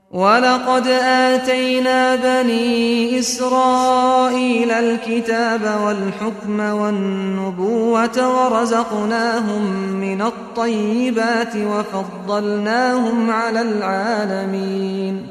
ولقد آتينا بني إسرائيل الكتاب والحكم والنبوة ورزقناهم من الطيبات وفضلناهم على العالمين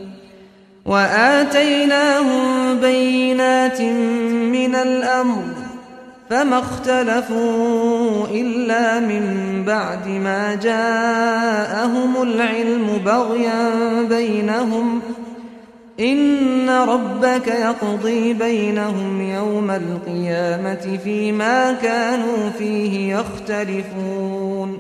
وآتيناهم بينات من الأمر فما اختلفوا إلا من بعد ما جاءهم العلم بغيا بينهم إن ربك يقضي بينهم يوم القيامة فيما كانوا فيه يختلفون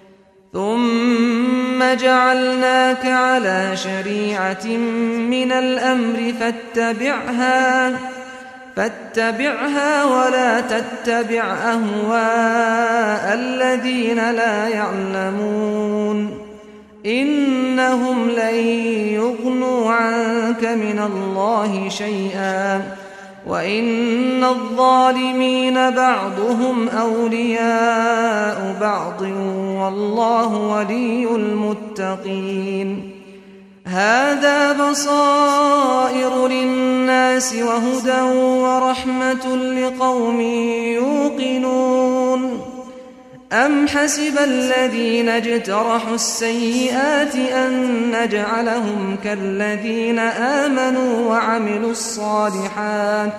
ثم جعلناك على شريعة من الأمر فاتبعها فاتبعها ولا تتبع أهواء الذين لا يعلمون إنهم لن يغنوا عنك من الله شيئا وإن الظالمين بعضهم أولياء بعض والله ولي المتقين هذا بصائر للناس وهدى ورحمة لقوم يوقنون أم حسب الذين اجترحوا السيئات أن نجعلهم كالذين آمنوا وعملوا الصالحات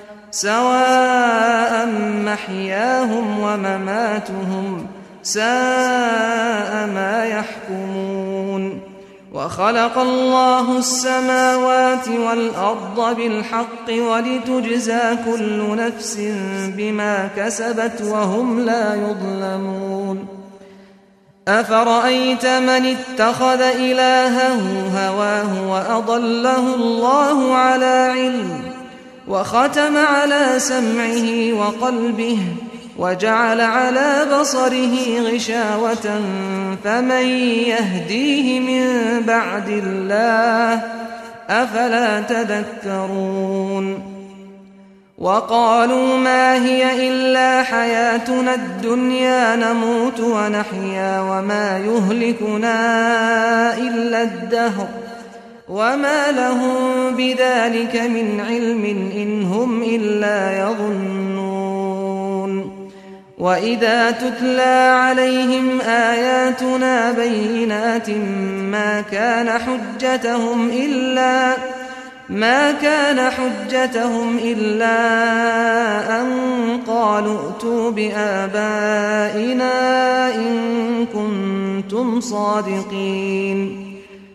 سواء محياهم ومماتهم ساء ما يحكمون وخلق الله السماوات والأرض بالحق ولتجزى كل نفس بما كسبت وهم لا يظلمون أفرأيت من اتخذ إلهه هواه وأضله الله على علم وختم على سمعه وقلبه وجعل على بصره غشاوة فمن يهديه من بعد الله أفلا تذكرون وقالوا ما هي إلا حياتنا الدنيا نموت ونحيا وما يهلكنا إلا الدهر وما لهم بذلك من علم إن هم إلا يظنون وإذا تتلى عليهم آياتنا بينات ما كان حجتهم إلا ما كان حجتهم إلا أن قالوا ائتوا بآبائنا إن كنتم صادقين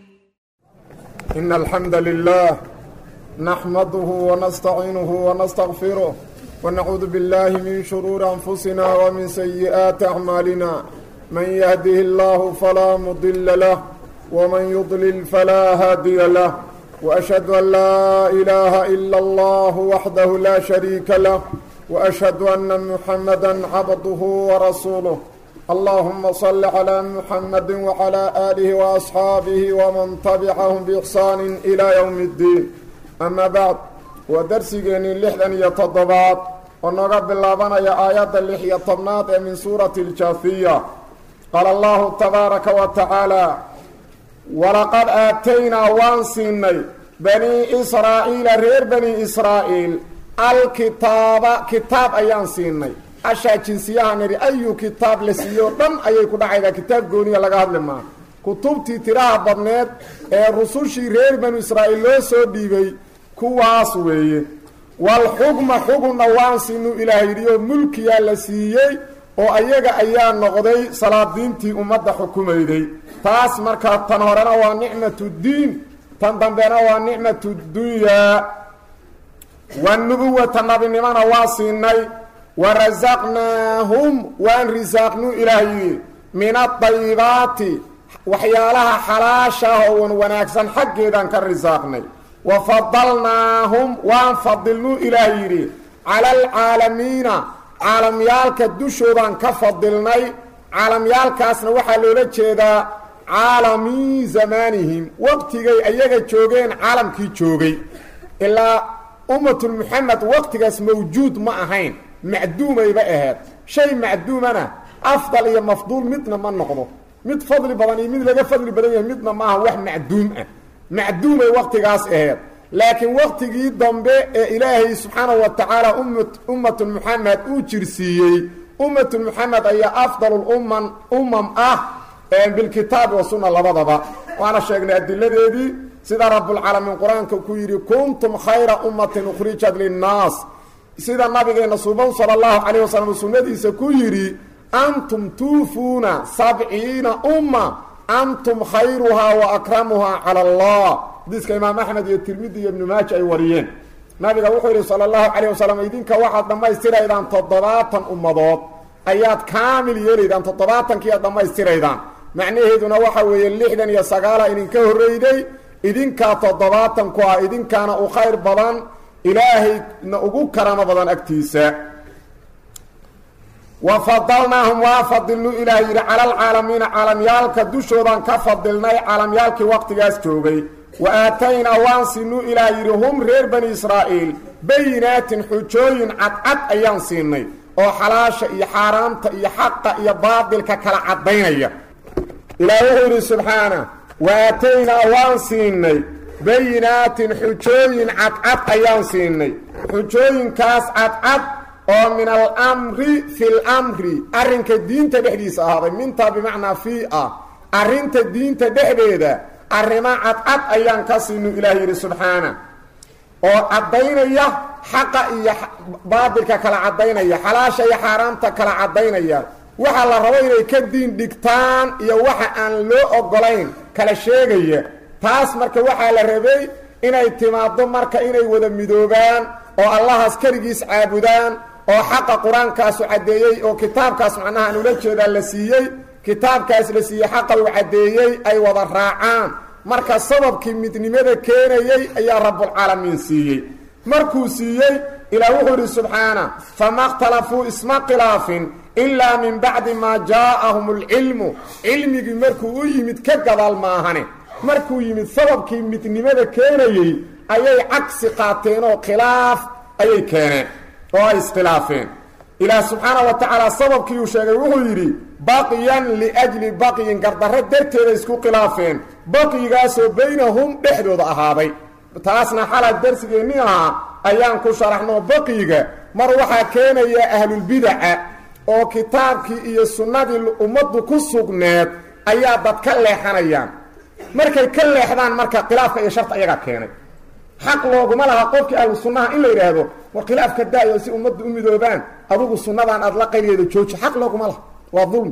إن الحمد لله نحمده ونستعينه ونستغفره ونعوذ بالله من شرور أنفسنا ومن سيئات أعمالنا من يهده الله فلا مضل له ومن يضلل فلا هادي له وأشهد أن لا إله إلا الله وحده لا شريك له وأشهد أن محمدا عبده ورسوله اللهم صل على محمد وعلى آله وأصحابه ومن تبعهم بإحسان إلى يوم الدين أما بعد ودرسيني لحدا يتضباط ونقى باللابنا يا آيات اللحية طبنات من سورة الجاثية قال الله تبارك وتعالى ولقد آتينا وانسيني بني إسرائيل رير بني إسرائيل الكتاب كتاب أيان سيني ashaa jinsiyaha nidhi ayu kitaab la siiyo dhan ayay ku dhacaydaa kitaab gooniya laga hadli maa kutubtii tiraha badneed ee rusushii reer banu israa'iil loo soo dhiibay kuwaas weeye walxukma xugunna waan siinu ilaah yidhi oo mulkiyaa la siiyey oo ayaga ayaa noqday salaadiintii ummadda xukumayday taas markaa tan horena waa nicmatu diin tan dambena waa nicmatu dunyaa wanubuwata nabinimona waa siinay warasaqnaahum waan risaaqnu ilaah yidhi min adayibaati waxyaalaha xalaasha ah oo wan wanaagsan xaggeedaan ka risaaqnay wa fadalnaahum waan fadilnu ilaah yidhi cala alcaalamiina caalamyaalka dushoodaan ka fadilnay caalamyaalkaasna waxaa loola jeedaa caalamii zamaanihim waqtigay ayaga joogeen caalamkii joogay ilaa ummatulmuxamed waqtigaas mawjuud ma ahayn macduumayba ahayd shay macduumana afdal iyo mafduul midna ma noqdo mid fadli badan iyo mid laga fadli badan yahay midna maaha wax macduum ah macduumay waqtigaas aheed laakiin waqtigii dambe ee ilaahay subxaanahu wa tacaala ummatu muxamed uu jirsiiyey ummatu muxamed ayaa afdalulumman umam ah bilkitaabi wa sunna labadaba waana sheegnay adiladeedii sida rabbulcaalamiin qur-aanka ku yidhi kuntum khayra ummatin ukhrijat linnaas sida nabigeena suban sala allahu calayh wasalam sunnadiisa ku yidhi antum tuufuuna sabciina umma antum khayruhaa wa akramuhaa cala allah xadiiska imaam axmed iyo tirmidi iyo ibnu maaja ay wariyeen nabiga wuxuu yidhi sala allahu calayh wasalam idinka waxaad dhammaystiraydaan toddobaatan ummadood ayaad kaamil yeelaydaan toddobaatankii aad dhammaystiraydaan macnaheeduna waxa weeye lixdan iyo sagaala idinka horreyday idinkaa toddobaatan ku ah idinkaana u khayr badan ilaahayna ugu karamo badan agtiisa wa fadalnaahum waa fadilnu ilaah yidhi cala alcaalamiina caalamyaalka dushoodaan ka fadilnay caalamyaalkii waqtigaas joogay wa aataynaa waan sinu ilaah yidhi hum reer bani israa'iil bayinaatin xujooyin cadcad ayaan siinay oo xalaasha iyo xaaraamta iyo xaqa iyo baadilka kala caddaynaya ilaah wuxuu yidhi subxaana wa aataynaa waan siinay bayinaatin xujooyin cadcad ayaan siinay xujooyinkaas cadcad oo min alamri fi lamri arrinka diinta dhexdiisa ahaaday mintaa bimacnaa fii ah arrinta diinta dhexdeeda arrimo cadcad ayaan ka siinu ilaah yidhi subxaana oo caddaynaya xaqa iyo baadilka kala caddaynaya xalaasha iyo xaaraamta kala caddaynaya waxaa la rabo inay ka diin dhigtaan iyo waxa aan loo ogolayn kala sheegaya taas marka waxaa la rabay inay timaaddo marka inay wada midoobaan oo allahaas keligiis caabudaan oo xaqa qur-aankaasu caddeeyey oo kitaabkaas macnaha aan ula jeedaa la siiyey kitaabkaas la siiyey xaqa uu caddeeyey ay wada raacaan marka sababkii midnimada keenayey ayaa rabbulcaalamiin siiyey markuu siiyey ilaah wuxuu yidhi subxaana fama اkhtalafuu isma khilaafin ilaa min bacdi maa jaa'ahum اlcilmu cilmigii markuu u yimid ka gadaal maahane markuu yimid sababkii midnimada keenayey ayay cagsi qaateen oo khilaaf ayay keeneen oo ay iskhilaafeen ilaah subxaana wa tacaala sababkii uu sheegay wuxuu yidhi baqyan liajli baqyin gardarro darteeda isku khilaafeen baqyigaasoo baynahum dhexdooda ahaaday taasna xalaa darsigeenni ahaa ayaan ku sharaxno baqyiga mar waxaa keenaya ahlulbidaca oo kitaabkii iyo sunnadii ummaddu ku sugneed ayaa dad ka leexanayaan markay ka leexdaan marka khilaafka iyo sharta ayagaa keenay xaq looguma laha qofkii ahlu sunnaha in la yidhaahdo war khilaafka daayo si ummaddu u midoobaan adugu sunnadan aad la qayligeeda jooji xaq looguma laha waa dulmi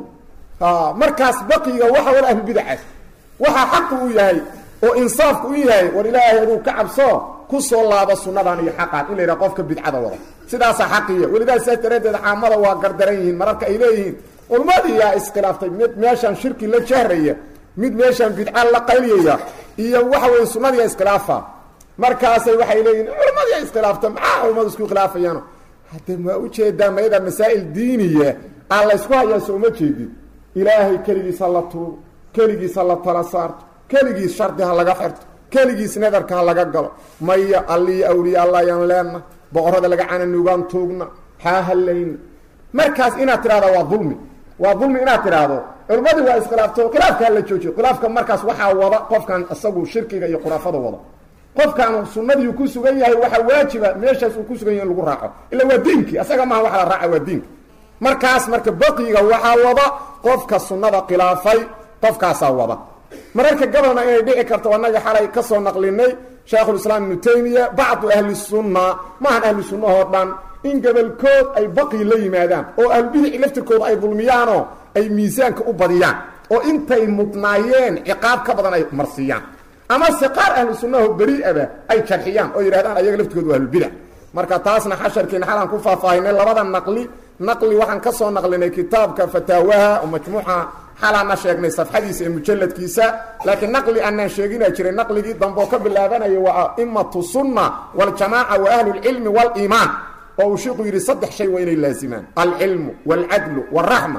markaas baqiga waxa wada ahlulbidacaas waxaa xaqu u yahay oo insaafku u yahay war ilaahay aduu ka cabso ku soo laabo sunnadan iyo xaqan in la yidhaha qofka bidcada wada sidaasaa xaqiya welidaas saas daraaddeed caamada waa gardaran yihiin mararka ay leeyihiin ulmadiyaa iskhilaaftay mid meeshaan shirki la jahraya mid meeshaan bidca la qayliyaya iyo waxa weye sunnadiia iskhilaafa markaasay waxay leeyihin culmadiia iskhilaafta maxaa culmadu isku khilaafayaano hadde maa ujeedaa mayada masaa'il diiniya aan laysku hayaa soo uma jeedin ilaahay keligiis ha la tuugo keligiis ha la tala saarto keligiis shardi ha laga xirto keligiis nadarka ha laga galo maya alliyo awliya alla ayaan leenna boqorada laga cananuugaan tuugna haa hallayna markaas inaad tidhahda waa dulmi waa dulmi inaad tidhaahdo culmadii waa iskhilaafto khilaafkaa la joojiyo khilaafka markaas waxaa wada qofkan isagu shirkiga iyo khuraafada wada qofkan sunnadii ku sugan yahay waxaa waajiba meeshaas uu ku sugan yahay in lagu raaco ila waa diinkii asaga maaha waxa la raaca waa diinka markaas marka baqiga waxaa wada qofka sunnada khilaafay qofkaasaa wada mararka gabalna inay dhici karto annaga xalay ka soo naqlinay shaekhulislaam ibnu taymiya bacdu ahli sunna maahan ahlu sunnahoo dhan in gabalkood ay baqi la yimaadaan oo ahlubidici laftirkooda ay dulmiyaanoo ay miisaanka u badiyaan oo intay mudnaayeen ciqaab ka badan ay marsiiyaan ama se qaar ahlu sunnaho beri-aba ay jarxiyaan oo yidhahdaan ayaga laftirkooda waa ahlubidac marka taasna xasharkiina xalaan ku faahfaahinay labada naqli naqli waxaan ka soo naqlinay kitaabka fataawaha oo majmuuca xalaana sheegnay safxadiisa ee mujalladkiisa laakiin naqli aanaan sheegina jiray naqligii dambe oo ka bilaabanaya waa aimatu sunna waljamaaca wa ahlulcilmi waliimaan oo uu shiiku yidhi saddex shay waa inay laazimaan alcilmu waalcadlu waraxma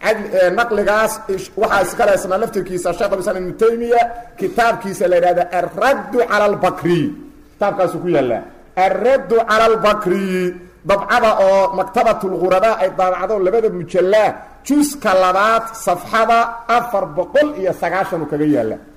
naqligaas waxaa iskaleesna laftirkiisa sheekh islam ibnu taymiya kitaabkiisa la yidhahda alraddu cala albakriy kitaabkaasu ku yaallaa alraddu cala albakriy dabcada oo maktabatulghuradaa ay daabacdo labada mujallaa juska labaad safxada afar boqol iyo sagaashan uu kaga yaalla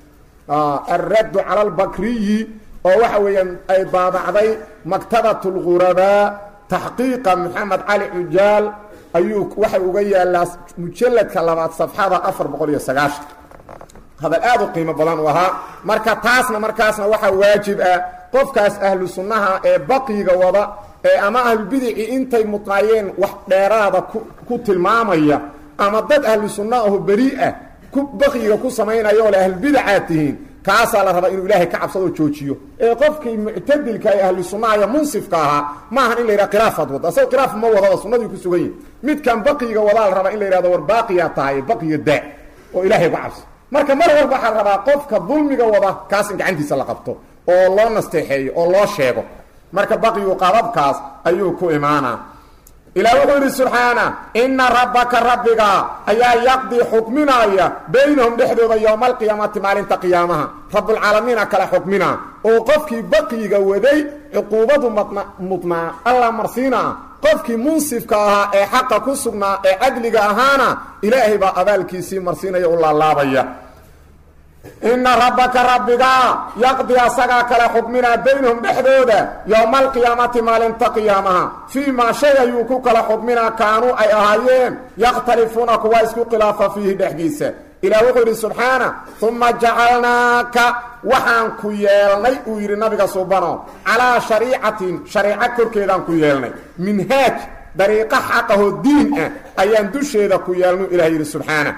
alraddu cala albakriyi oo waxa weeyaan ay daabacday maktabat lghurabaa taxqiiqa maxamed cali cujaal ayuu waxay uga yaalaa mujalladka labaad safxada afar boqol iyo sagaashan hadal aad u qiimo badan u ahaa marka taasna markaasna waxaa waajib ah qofkaas ahlu sunnaha ee baqiga wada ee ama ahlubidici intay mudnaayeen wax dheeraada ku tilmaamaya ama dad ahlu sunna aho beri ah ku baqiga ku samaynaya oo le ahlubidacaad tihiin kaasaa la rabaa inuu ilaahay ka cabsadoo joojiyo ee qofkii muctadilka ee ahlu sunnaha iyo munsifka ahaa maahan in la yidhaha khilaafaad wada asagoo khilaaf ma wadaba sunnadii ku sugan yihin midkan baqiga wadaa la rabaa in la yidhahdo war baaqiyaa tahay baqiga daa oo ilaahay uga cabso marka mar walba waxaa rabaa qofka dulmiga wada kaas in gacantiisa la qabto oo loo nasteexeeyo oo loo sheego marka baqigu qababkaas ayuu ku imaanaa ilaah wuxuu yidhi subxaana inna rabbaka rabbiga ayaa yaqdii xukminaaya baynahum dhexdooda yowma alqiyaamati maalinta qiyaamaha rabbulcaalamiina kala xukmina oo qofkii baqiga waday cuquubadu madna mudnaa alla marsiinaa qofkii munsifka ahaa ee xaqa ku sugnaa ee cadliga ahaana ilaahay baa abaalkiisii marsiinaya u laalaabaya inna rabbaka rabbiga yaqdi asagaa kala xukminaa baynahum dhexdooda yowma alqiyaamati maalinta qiyaamaha fii maa shay ayuu ku kala xukminaa kaanuu ay ahaayeen yakhtalifuuna kuwa isku khilaafa fiihi dhexdiisa ilaah wuxuu yidhi subxaana uma jacalnaaka waxaan ku yeelnay uu yidhi nabiga subano calaa shariicatin shariico korkeedaan ku yeelnay minhaaj dariiqo xaqahoo diin ah ayaan dusheeda ku yeelnay ilah yidhi subxaana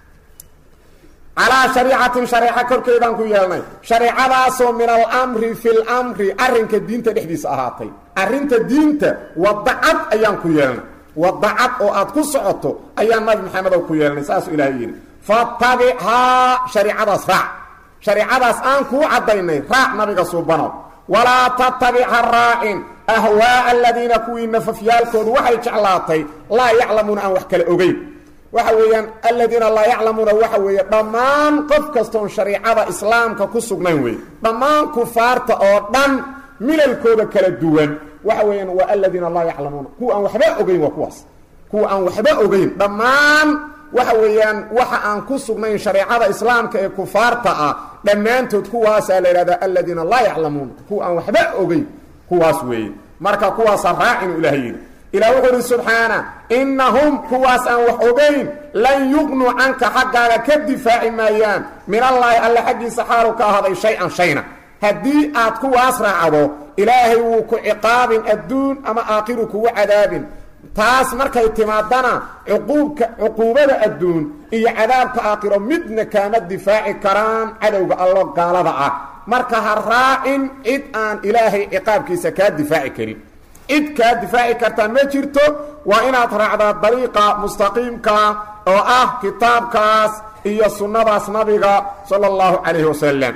calaa shariicatin shareeco korkeedaan ku yeelnay shareecadaasoo min alamri fi lmri arrinka diinta dhexdiisa ahaatay arrinta diinta wadacad ayaan ku yeelnay wadacad oo aad ku socoto ayaan nabi maxamedow ku yeelnay saasuu ilaahay yidhi fatabichaa shareicadaas raac shareicadaas aan kuu caddaynay raac nabiga suubanow walaa tatabicha raacin ahwaaa aladiina kuwii nafafyaalkoodu waxay jeclaatay laa yaclamuuna aan wax kale ogeyn waxa weeyaan aladiina laa yaclamuuna waxa weeye dhammaan qof kastoon shariicada islaamka ku sugnayn wey dhammaan kufaarta oo dhan milalkooda kala duwan waxa weeyaan waa aladiina laa yaclamuuna kuwa aan waxba ogeyn waa kuwaas kuwa aan waxba ogeyn dhammaan waxa weeyaan waxa aan ku sugnayn shareecada islaamka ee kufaarta ah dhammaantood kuwaasaa la yidhahdaa aladiina laa yaclamuuna kuwa aan waxba ogeyn kuwaas weeye marka kuwaasa raacinu ilaah yidhi ilah wuxuu uhi subxaana innahum kuwaas aan wax ogayn lan yuqnuu canka xaggaaga ka difaaci maayaan min allaahi alle xaggiisa xaalu ka ahaaday shay-an shayna haddii aad kuwaas raacdo ilaahay wuu ku ciqaabin adduun ama aakhiru kugu cadaabin taas markay timaadana cuquubka cuquubada adduun iyo cadaabka aakhiro midna kaama difaaci karaan cadowga allo gaalada ah marka ha raacin cid aan ilaahay ciqaabkiisa kaa difaaci karin cid kaa difaaci kartaa ma jirto waa inaad raacdaa dariiqa mustaqiimka oo ah kitaabkaas iyo sunnadaas nabiga sala allahu calayhi wasalam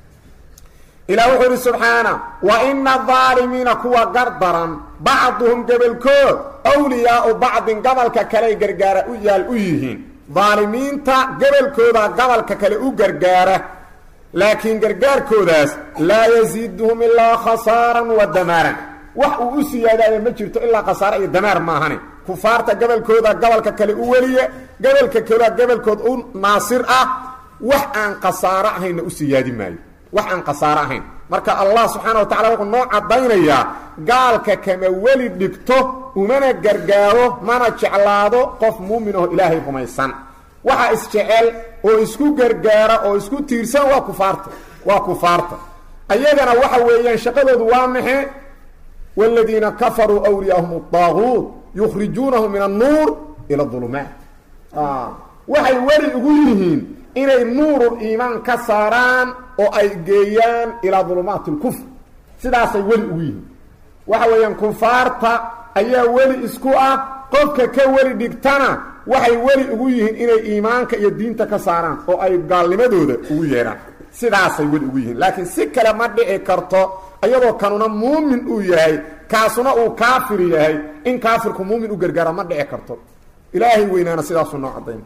ilah wuxuu idhi subxaana wa ina adaalimiina kuwa gardaran bacduhum gebelkood wliyaau bacdin gabalka kaley gargaara u yaal u yihiin daalimiinta gebelkooda gabalka kale u gargaara laakiin gargaarkoodaas laa yasiiduhum ilaa khasaaran wa damaaran wax uu u siyaadaaya ma jirto ilaa khasaare iyo damaar maahane kufaarta gabalkooda gabalka kale u weliya gabalka kalea gabalkood u naasir ah wax aan khasaaro ahaynna u siyaadi maayo wax aan khasaaro ahayn marka allah subxaana wa tacala wuxuu noo caddaynayaa gaalka kama weli dhigto umana gargaaro mana jeclaado qof muumin oo ilaahay rumaysan waxa isjecel oo isku gargaara oo isku tiirsan waa kufaarta waa kufaarta ayagana waxa weeyaan shaqadoodu waa maxe wاladiina kafaruu wliyaahum الطaaguut yukhrijuunahum min الnuur ilى الظulumaat waxay weli ugu yihiin inay nuurul iimaan ka saaraan oo ay geeyaan ilaa dulumaati اlkufr sidaasay weli ugu yihiin waxa weeyaan kufaarta ayaa weli isku ah qofka ka weli dhigtana waxay weli ugu yihiin inay iimaanka iyo diinta ka saaraan oo ay gaalnimadooda ugu yeedhaan sidaasay weli ugu yihiin laakiin si kale ma dhici karto iyadoo kanuna muumin uu yahay kaasuna uu kaafir yahay in kaafirku muumin u gargaara ma dhici karto ilaahay weynaana sidaasuu noo cadayn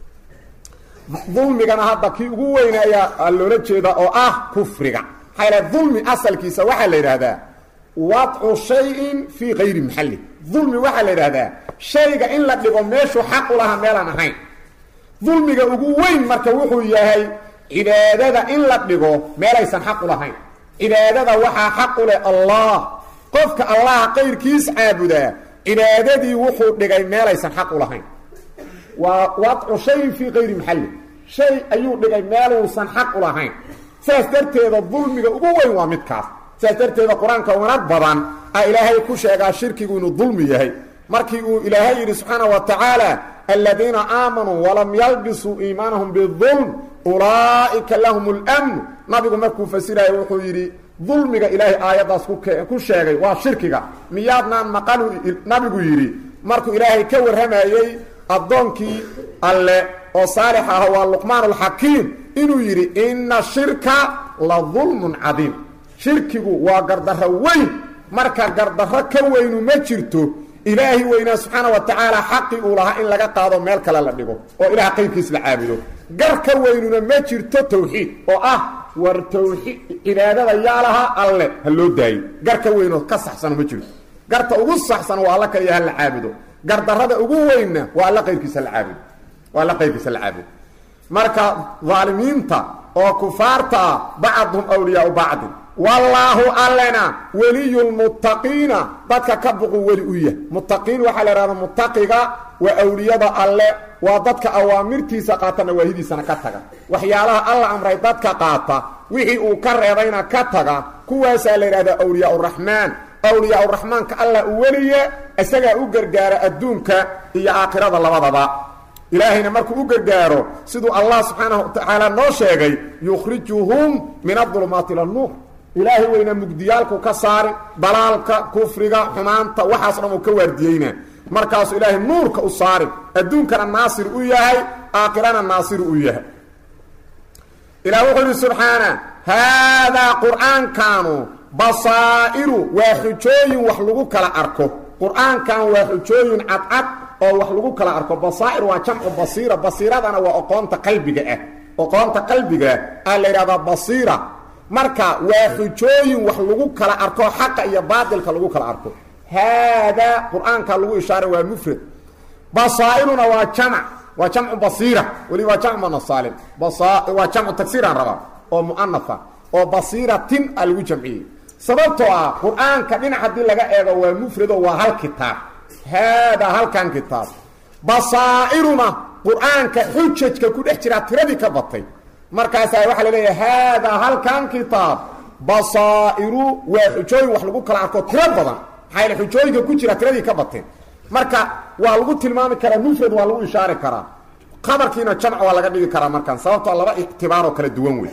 dulmigana hadda kii ugu weyna ayaa loola jeeda oo ah kufriga maxaa yal dulmi asalkiisa waxaa la yidhaahdaa wadcu shayin fii kayri maxalli dulmi waxaa la yidhaahdaa shayga in la dhigo meeshuu xaq u lahaa meelaan ahayn dulmiga ugu weyn marka wuxuu yahay cibaadada in la dhigo meelaysan xaq u lahayn cibaadada waxaa xaq u leh allah qofka allah qayrkiis caabudaa cibaadadii wuxuu dhigay meelaysan xaq u lahayn waa wadcu shayin fii kayri maxalli shay ayuu dhigay meeluusan xaq u lahayn saas darteeda dulmiga ugu weyn waa midkaas saas darteeda qur-aanka wanag badan a ilaahay ku sheegaa shirkigu inuu dulmi yahay markii uu ilaahay yidhi subxaana wa tacaala aladiina aamanuu walam yalbisuu iimaanahum bidulm ulaa'ika lahum اlmn nabigu markuu fasiraayo wuxuu yidhi dulmiga ilaahay aayaddaas ku sheegay waa shirkiga miyaadnaan maqalu nabigu yidhi markuu ilaahay ka warramayey addoonkii alle oo saalix ah waa luqmaan alxakiim inuu yidhi ina shirka la dulmun cadiim shirkigu waa gardarro weyn marka gardarro ka weynu ma jirto ilaahi weynaa subxaana wa tacaala xaqii uu lahaa in laga qaado meel kale la dhigo oo ilaah qayrkiis la caabudo gar ka weynuna ma jirto tawxiid oo ah war tawxiid cibaadada yaa lahaa alle ha loo daayo gar ka weynoo ka saxsano ma jirto garta ugu saxsan waa alla kaliya ha la caabudo gardarrada ugu weynna waa alla qayrkiisa la caabudo waa alla qayrkiisa la caabudo marka daalimiinta oo kufaarta ah bacduhum awliyaau bacdin wallaahu allena weliyulmuttaqiina dadka ka buqu weli u yah muttaqiin waxaa la ihahda muttaqiga waa awliyada alle waa dadka awaamirtiisa qaata nawaahidiisana ka taga waxyaalaha alla amray dadka qaata wixii uu ka reebayna ka taga kuwaasaa la yidhahdaa awliyaa uraxmaan awliyaa uraxmaanka allah u weliye isagaa u gargaara adduunka iyo aakhirada labadaba ilaahayna markuu u gargaaro siduu allah subxaanahu wa tacaala noo sheegay yukhrijuhum min adulumaati ila nuur ilaahay weyna mugdiyaalku ka saarin dalaalka kufriga xumaanta waxaas dhan uu ka waardiyeyna markaasuu ilaahay nuurka u saarin adduunkana naasir u yahay aakhirana naasiru u yahay ilah wuxuu yidhi subxaana haadaa qur'aankanu basaa'iru waa xujooyin wax lagu kala arko qur-aankan waa xujooyin cadcad oo wax lagu kala arko basaa'ir waa jamcu basiira basiiradana waa oqoonta qalbiga ah oqoonta qalbiga ah la yidhahdaa basiira marka waa xujooyin wax lagu kala arko xaqa iyo baatilka lagu kala arko haadaa qur-aanka lagu ishaaray waa mufrad basaa'iruna waa jamc waa jamcu basiira weli waa jamcu manasaalim waa jamcu tagsiiraan rabaa oo mu'anafa oo basiiratin a lagu jamciyey sababtoo ah qur-aanka dhinac haddii laga eego waa mufrado waa hal kitaab haadaa halkan kitaab basaa'iruna qur-aanka xujajka ku dhex jiraa tiradii ka batay markaasaa waxaa la leeyahay haadaa halkan kitaab basaa'iru waa xujooyin wax lagu kala arko tiro badan maxaa yaele xujooyinka ku jira tiradii ka bateen marka waa lagu tilmaami karaa mufrad waa lagu ishaari karaa qabarkiina jamc waa laga dhigi karaa markaan sababtoo laba ictibaaroo kala duwan wey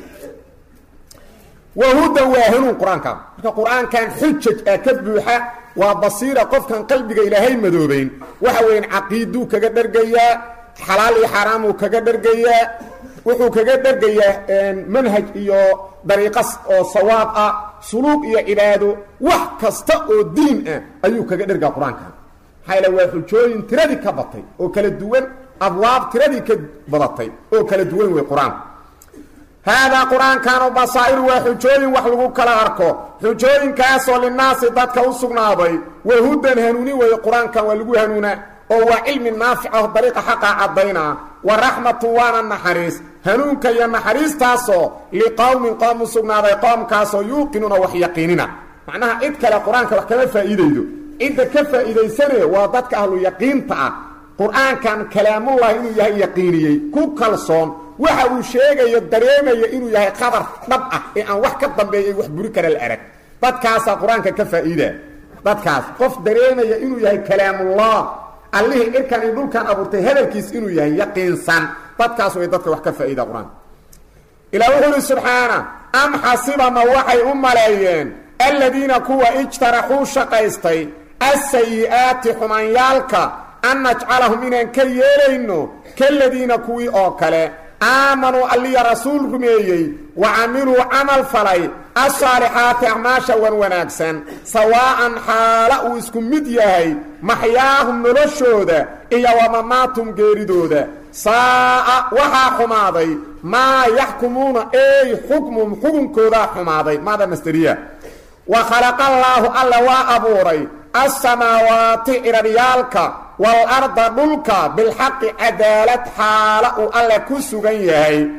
wahudan waa hanuun qur-aankan marka qur-aankan xujaj ah ka buuxa waa basiira qofkan qalbiga ilaahay madoobeyn waxa weyan caqiiduu kaga dhergayaa xalaal iyo xaaraamuu kaga dhergayaa wuxuu kaga dhergayaa manhaj iyo dariiqas oo sawaab ah suluuq iyo cibaado wax kasta oo diin ah ayuu kaga dhergaa qur-aankan maxaa yaele waa xujooyin tiradii ka batay oo kala duwan abwaab tiradii ka badatay oo kala duwan wey qur-aanku haadaa qur-aankanu basaa'iru waa xujooyin wax lagu kala arko xujooyinkaasoo linaasi dadka u sugnaaday wahudan hanuuni weeye qur-aankan waa lagu hanuunaa oo waa cilmi naafic ah dariiqa xaqa caddaynaa wa raxmatu waana naxariis hanuunka iyo naxariistaasoo liqowmin qoom u sugnaaday qoomkaasoo yuuqinuuna wax yaqiinina macnaha cid kale qur-aanka wax kama faa'iidaydo cidda ka faa'iidaysane waa dadka ahlu yaqiinta ah qur-aankan kalaamullahi inuu yahay yaqiiniyey ku kalsoon waxa uu sheegayo dareemaya inuu yahay qabar dhab ah ee aan wax ka dambeeyay wax buri kara la arag dadkaasaa qur-aanka ka faa'iida dadkaas qof dareemaya inuu yahay kalaamullah allihii cirkan iyo dhulkan abuurtay hadalkiis inuu yahay yaqiinsan dadkaas way dadka wax ka faa'iida qur-aanka ilaa wuxuu uhi subxaana am xasibama waxay u maleeyeen aladiina kuwa ijtaraxuu shaqaystay asayi'aati xumaanyaalka an najcalahum inaan ka yeelayno kaladiina kuwii oo kale aamanuu alliya rasuul rumeeyey wa camiluu camal falay asaalixaati acmaasha wan wanaagsan sawaa'an xaala uu isku mid yahay maxyaahum noloshooda iyo wamamaatum geeridooda saa'a waxaa xumaaday maa yaxkumuuna ey xukmum xukunkoodaa xumaaday maada masteriya wa khalaqallaahu alla waa abuuray assamaawaati ciraryaalka waalarda dhulka bilxaqi cadaalad xaala uu alle ku sugan yahay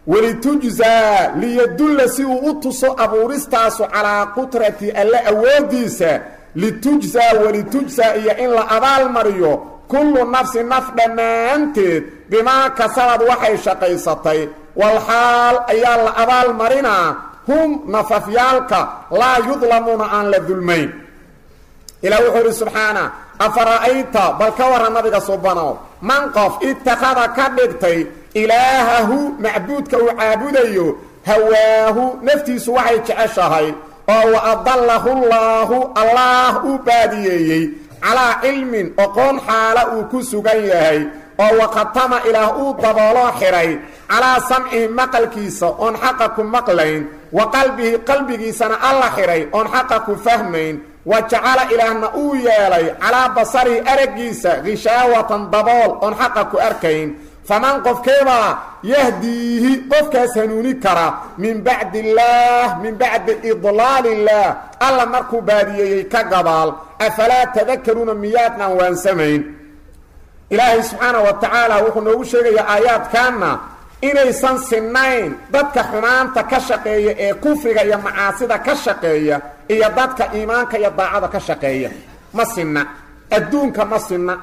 walitujzaa liyadulla si uu u tuso abuuristaasu calaa qudrati alle awooddiisa litujzaa walitujzaa iyo in la abaalmariyo kullu nafsi naf dhammaanteed bimaa kasabad waxay shaqaysatay walxaal ayaa la abaalmarinaa hum nafafyaalka laa yudlamuuna aan la dulmayn ilaa wuxuu idhi subxaana afara'ayta bal ka warran nabiga subanow man qof ittakhada ka dhigtay ilaahahu macbuudka uu caabudayo hawaahu naftiisu waxay jeceshahay oo wa adallahu llaahu allaah uu baadiyeeyey calaa cilmin oqoon xaala uu ku sugan yahay oo wakhatama ilaah uu dabooloo xidhay calaa samcihi maqalkiisa oon xaqa ku maqlayn wa qalbihi qalbigiisana alla xidhay oon xaqa ku fahmayn wa jacala ilaahna uu yeelay calaa basarihi araggiisa hishaawatan dabool oon xaqa ku arkayn faman qofkeebaa yahdiihi qofkaas hanuuni kara min bacdi illaah min bacdi idlaali illaah alla markuu baadiyeeyey ka gadaal afalaa tadakaruuna miyaadnaan waansamayn ilaahay subxaana wa tacaala wuxuu noogu sheegayaa aayaadkaanna inaysan sinnayn dadka xumaanta ka shaqeeya ee kufriga iyo macaasida ka shaqeeya iyo dadka iimaanka iyo daacada ka shaqeeya ma sinna adduunka ma sinna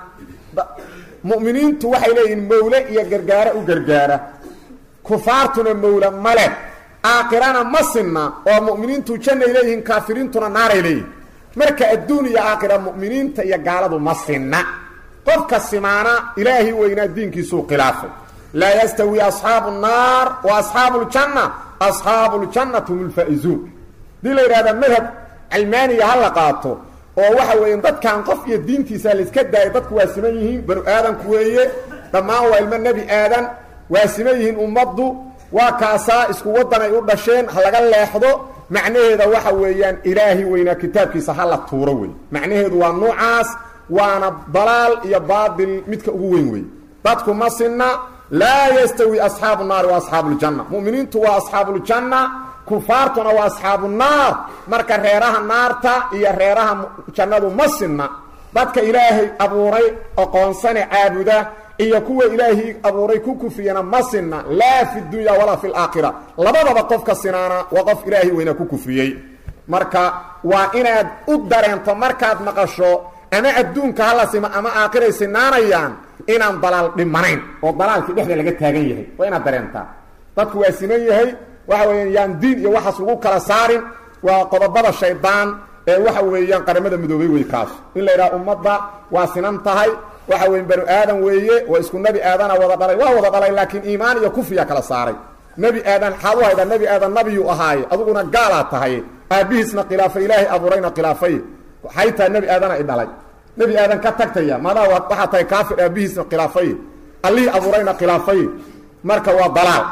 mu'miniintu waxay leeyihiin mawle iyo gargaaro u gargaara kufaartuna mawle male aakhirana ma sinna oo mu'miniintu jannay leeyihiin kaafiriintuna naaray leeyihin marka adduun iyo aakhira mu'miniinta iyo gaaladu ma sinna qofka simaana ilaahay weynaa diinkiisuu khilaafay laa yastawi asxaabu nnaar wa asxaabu ljanna asxaabu ljannati hum lfaa'izuun hadii la yidhahda madhab calmaaniya ha la qaato oo waxa weeye dadkan qof iyo diintiisa layska daayo dadku waa siman yihiin banu aadanku weeye dhammaan waa ilmo nebi aadan waa siman yihiin ummaddu waa kaasaa isku waddan ay u dhasheen ha laga leexdo macnaheeda waxa weeyaan ilaahi weynaa kitaabkiisa ha la tuuro wey macnaheedu waa nuucaas waana dalaal iyo baatil midka ugu weyn wey dadku ma sinna laa yastawi asxaabu naari wa asxaabu ljanna mu'miniintu waa asxaabuuljanna kufaartuna waa asxaabu naar marka reeraha naarta iyo reeraha jannadu ma sinna dadka ilaahay abuuray oqoonsane caabuda iyo kuwa ilaahay abuuray ku kufriyana ma sinna laa fi dunya walaa fi laakhira labadaba qofka sinaana waa qof ilaahay weynaa ku kufriyey marka waa inaad u dareento markaad maqasho ama adduunka hala sima ama aakhiray sinaanayaan inaan dalaal dhimanayn oo dalaalkii dhexda laga taagan yahay waa inaad dareentaa dadku waa siman yahay waxa weeyaan yaan diin iyo waxaas lagu kala saarin waa qodobada shaydaan ee waxa weeyaan qaramada midoobay wey kaas in la yidhaha ummadda waa sinan tahay waxa weya banu aadan weeye waa isku nebi aadana wada dhalay waa wada dhalay laakiin iimaan iyo kufriya kala saaray nebi aadan xaad u haydaa nebi aadan nabiyuu ahaaye adiguna gaalaa tahay aabbihiisna khilaafay ilaahay abuurayna khilaafay waxay tahay nebi aadana i dhalay nebi aadan ka tagtaya madaa waxaa tahay kaafir aabbihiisna khilaafay allihii abuurayna khilaafay marka waa dalaal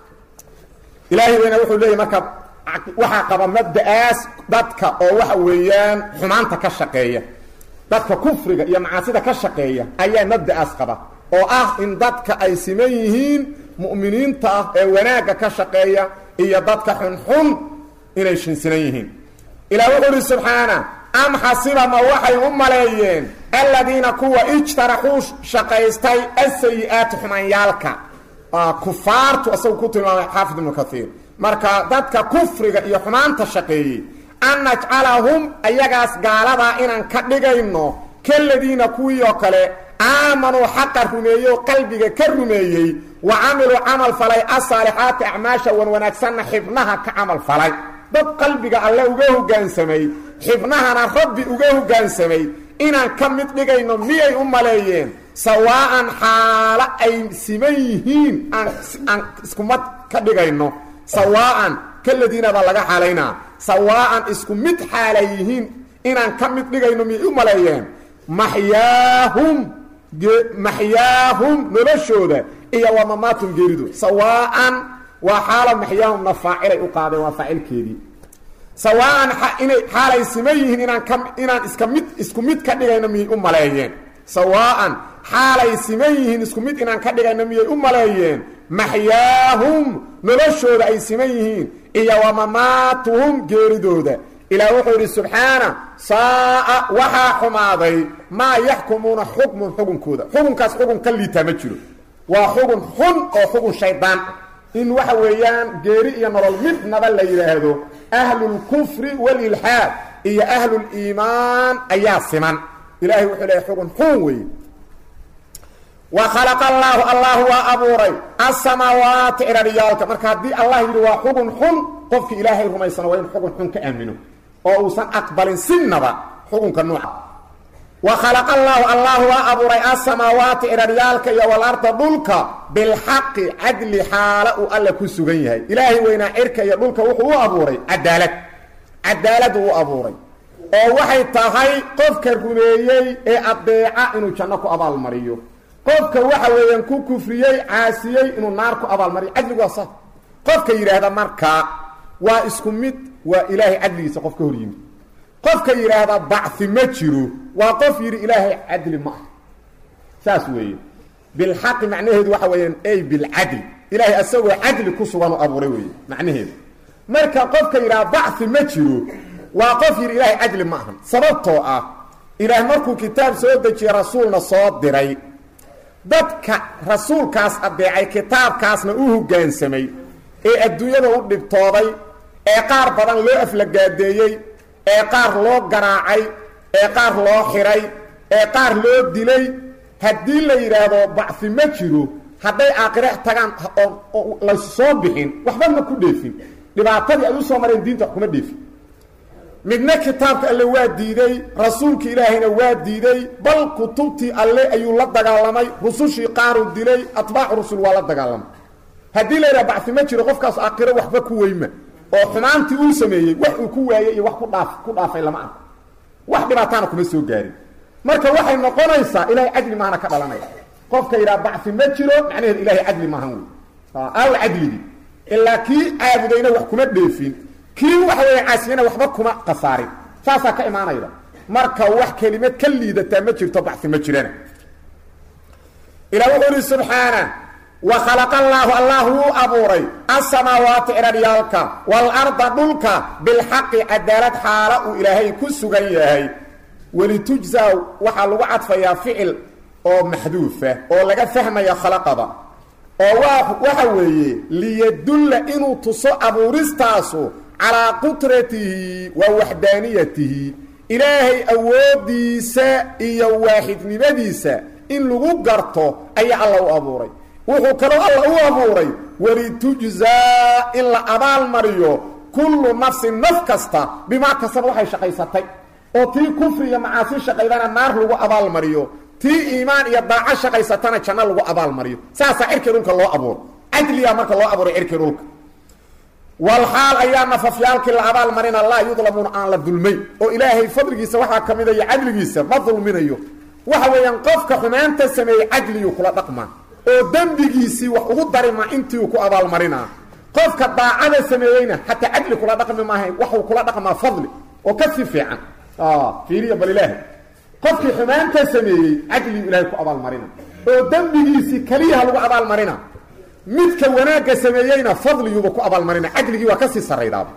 ilaahay weyna wuxuu leeyahy marka waxaa qaba mabda'aas dadka oo waxa weeyaan xumaanta ka shaqeeya dadka kufriga iyo macaasida ka shaqeeya ayaa mabda'aas qaba oo ah in dadka ay siman yihiin mu'miniinta ah ee wanaagga ka shaqeeya iyo dadka xunxun inay shinsinan yihiin ilaah wuxuu uhi subxaana am xasiba ma waxay u maleeyeen aladiina kuwa ijtaraxuu shaqaystay asayi-aati xumaanyaalka kufaartu isagu ku tilmaamay xaafid ibnu kaiir marka dadka kufriga iyo xumaanta shaqeeyey an najcalahum ayagaas gaaladaa inaan ka dhigayno kaladiina kuwii oo kale aamanuu xaqa rumeeyey oo qalbiga ka rumeeyey wa camiluu camal falay asaalixaati acmaasha wan wanaagsanna xibnaha ka camal falay dad qalbiga alle uga hoggaansamay xibnahana rabbi uga hoggaansamay inaan ka mid dhigayno miyay u maleeyeen sawaa'an xaalo ay siman yihiin aan aan iskumad ka dhigayno sawaa'an kaladiina baa laga xaalaynaa sawaa'an isku mid xaalay yihiin inaan ka mid dhigayno miyay u maleeyeen maxyaahum maxyaahum noloshooda iyo waa mamaatum geeridu sawaa'an waa xaala maxyaahumna faacilay u qaadeen waa faacilkeedii sawaa'an inay xaalay siman yihiin inaan ka inaan iska mid isku mid ka dhigayno miyay u maleeyeen sawaa'an xaalay siman yihiin isku mid inaan ka dhigayno miyay u maleeyeen maxyaahum noloshooda ay siman yihiin iyo wa mamaatuhum geeridooda ilaah wuxuu yidhi subxaana saa'a waxaa xumaaday maa yaxkumuuna xukmun xukunkooda xukunkaas xukun ka liitaa ma jiro waa xugun xun oo xugun shaydaan in waxa weeyaan geeri iyo nolol midnaba la yidhaahdo ahlulkufri walilxaad iyo ahluliimaan ayaa siman ilahay wuxuu leehay xugun xun weeye wa khalaqa allaahu allah waa abuuray asamaawaati ciraryaalka marka haddii allah yidhi waa xugun xun qofkii ilaahay rumaysana waa in xugun xun ka aamino oo uusan aqbalin sinaba xukunka nuuca wa khalaqa allaahu allah waa abuuray asamaawaati ciraryaalka iyo walarda dhulka bilxaqi cadli xaala uu alla ku sugan yahay ilaahay weynaa cirka iyo dhulka wuxuu u abuuray cadaalad cadaalad uu abuuray oo waxay tahay qofka rumeeyey ee adeeca inuu janno ku abaalmariyo qofka waxa weeyaan ku kufriyey caasiyey inuu naar ku abaalmariyo cadligu waa saa qofka yidhaahda markaa waa isku mid waa ilaahay cadligiisa qof ka hor yimid qofka yidhaahda bacfi ma jiro waa qof yidhi ilaahay cadli ma ah saas weeye bilxaqi macnaheedu waxa weeyaan ey bilcadli ilaahay asagoo cadli ku sugan u abuuray weeye macnaheedu marka qofka yidhaha bacfi ma jiro waa qof yidhi ilaahay cadli ma ahan sababtoo ah ilaah markuu kitaab soo dejiyey rasuulna soo diray dadka rasuulkaas adeecay kitaabkaasna u hoggaansamay ee adduunyada u dhibtooday ee qaar badan loo aflagaadeeyey ee qaar loo garaacay ee qaar loo xiray ee qaar loo dilay haddii la yidhaahdo bacfi ma jiro hadday aakhire tagaan oo laysu soo bixin waxba ma ku dheefin dhibaatadii ay u soo mareen diinta wax kuma dheefin midna kitaabka alle waa diiday rasuulkii ilaahayna waa diiday bal kutubtii alle ayuu la dagaalamay rusushii qaaruu dilay atbaacu rusul waa la dagaalamay haddii la yidhaha bacfi ma jiro qofkaas aakhiro waxba ku weyma oo xumaantii uu sameeyey wax uu ku waayey iyo wax ku dhaaf ku dhaafay lama arko wax dhibaataana kuma soo gaarin marka waxay noqonaysaa ilahay cadli maahana ka dhalanaya qofka yidhaha bacfi ma jiro macnaheedu ilahay cadli maahan wey aaw cadligii ilaa kii caabudayna wax kuma dheefin kii waxa weeye caasiyana waxba kuma khasaarin saasaa ka imaanayda marka wax kelimad ka liidataa ma jirto bacfi ma jirana ilah wuxuu ihi subxaana wa khalaqa allaahu allah wuu abuuray asamaawaati ciraryaalka waalarda dhulka bilxaqi cadaalad xaala uu ilaahay ku sugan yahay welitujzaa waxaa lagu cadfayaa ficil oo maxduufa oo laga fahmaya khalaqada oo waa waxa weeye liyadulla inuu tuso abuuristaasu calaa qudratihi wa waxdaaniyatihi ilaahay awooddiisa iyo waaxidnimadiisa in lagu garto ayaa alla u abuuray wuxuu kaloo alla u abuuray walitujzaa in la abaalmariyo kullu nafsin naf kasta bimaa kasaba waxay shaqaysatay oo tii kufri iyo macaasi shaqaydana naar lagu abaalmariyo tii iimaan iyo daaco shaqaysatana janno lagu abaalmariyo saasaa cirkii dhulka loo abuuro cadliyaa marka loo abuuray cirkii dhulka walxaal ayaa nafafyaalkii la abaalmarina laa yudlamuuna aan la dulmayn oo ilaahay fadligiisa waxaa ka mida iyo cadligiisa ma dulminayo waxa weeyaan qofka xumaanta sameeyey cadliyuu kula dhaqmaa oo dembigiisii wax ugu darima intii uu ku abaalmarinaa qofka daacada sameeyeyna xataa cadli kula dhaqmi maahayn waxuu kula dhaqmaa fadli oo ka sii fiican fiiriya bal ilaahay qofkii xumaanta sameeyey cadliyu ilaahay ku abaalmarina oo dembigiisii keliyaha lagu abaalmarina midka wanaagga sameeyeyna fadliyuuba ku abaalmarina cadligii waa kasii saraydaaba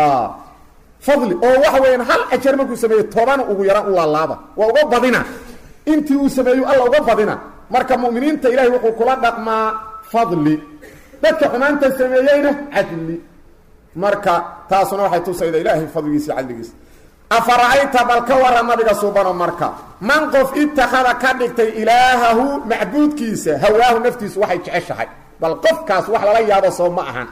fadli oo waxa weeyaan hal ajar markuu sameeyey tobana ugu yaraan u laalaaba waa uga badina intii uu sameeyo alla uga badina marka mu'miniinta ilaahay wuxuu kula dhaqmaa fadli dadka xumaanta sameeyeyna cadli marka taasuna waxay tusayda ilaahay fadligiisa iyo cadligiisa afara'ayta bal ka warra nabiga suubano marka man qof ittakhada ka dhigtay ilaahahu macbuudkiisa hawaahu naftiisu waxay jeceshahay bal qofkaas wax lala yaabo soo ma ahan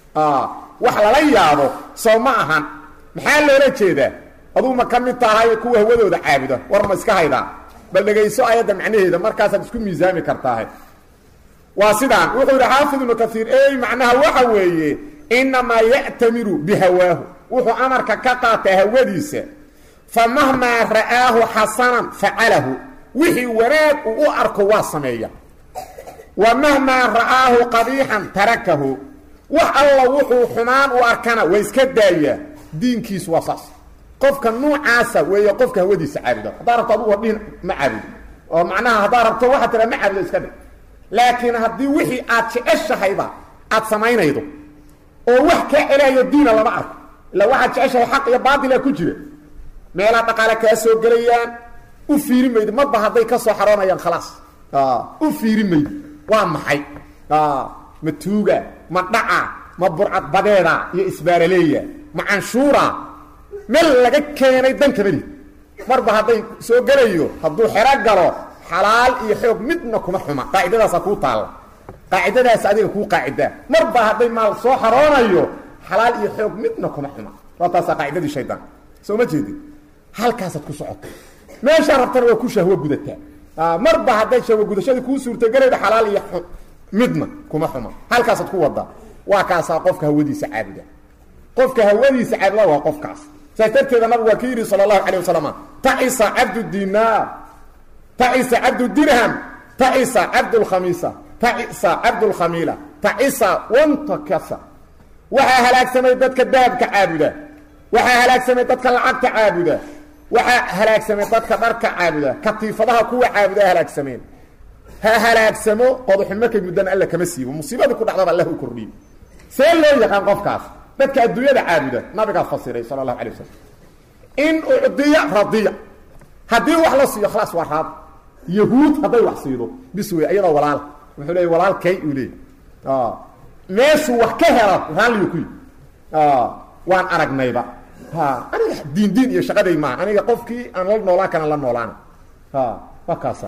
wax lala yaabo soo ma ahan maxaa loola jeedaa aduu ma ka mid tahay kuwa hawadooda caabuda war ma iska haydaa bal dhegayso ayadda macnaheeda markaasaad isku miisaami kartaahe waa sidaan wuxuu yidhi xaafid ibnu kaiir ey macnaha waxa weeye inamaa ya'tamiru bihawaahu wuxuu amarka ka qaataa hawadiisa fa mahmaa ra'aahu xasanan facalahu wixii wanaag uu u arko waa sameeya wa mahmaa ra'aahu qabiixan tarakahu wax alla wuxuu xumaan u arkana waa iska daayaa diinkiisu waa saas qofka nuucaasa weeye qofka hawadiisa caabuda haddaa rabto adugu wadhihin ma caabudo oo macnaha haddaa rabto waxaa tiraa ma caabudo iska dhig laakiin haddii wixii aad jeceshahayba aad samaynaydo oo wax kaa celaayo diina lama arko illa waxaad jeceshahay xaq iyo baatila ku jira meelaa dhaqaale kaa soo gelayaan u fiiri maydo marba hadday ka soo xaroonayaan khalaas u fiiri maydo waa maxay ma tuuga ma dhaca ma burcad badeeda iyo isbaaraleeya ma canshuura meel laga keenay danka meli marba hadday soo gelayo hadduu xero galo xalaal iyo xoog midna kuma xuma qaacidadaasa kuu taalla qaacidadaas adiga kuu qaacidaa marba hadday maal soo xaroonayo xalaal iyo xoog midna kuma xuma waa taasaa qaacidadii shaydaan soo ma jeedin halkaasaad ku socota meeshaa rabtana waa ku shahwo gudataa marba hadday shahwo gudashadii kuu suurtagelayda xalaal iyo midna kuma xuma halkaasaad ku wadaa waa kaasaa qofka hawadiisa caabuda qofka hawadiisa caabuda waa qofkaas saas darteeda nabigu waa ka yidhi sala allahu calay wasalam tacisa cabdu dinaar tacisa cabdu dirham tacisa cabdu lkhamiisa tacisa cabdu lkhamiila tacisa wantakasa waxaa halaagsamay dadka dahabka caabuda waxaa halaagsamay dadka lacagta caabuda waxaa halaagsamay dadka dharka caabuda katiifadaha kuwa caabuda halaagsameen ha halaagsamo qodaxun markay muddana alla kama siibo musiibadii ku dhacdaba allah u kordhiyo see loo yaqaan qofkaas dadka adduunyada caabuda nabigaa fasiray sala allahu alay wasalam in ucdiya radiya haddii wax la siiyo khalaas waa raad yahuud hadday wax siido bis wey iyadoo walaal wuxuu leey walaalkay uu leey meeshuu wax ka hela raalliyo kuyi waan aragnayba aniga diin diin iyo shaqaday maaha aniga qofkii aan la noolaan kana la noolaana waa kaasa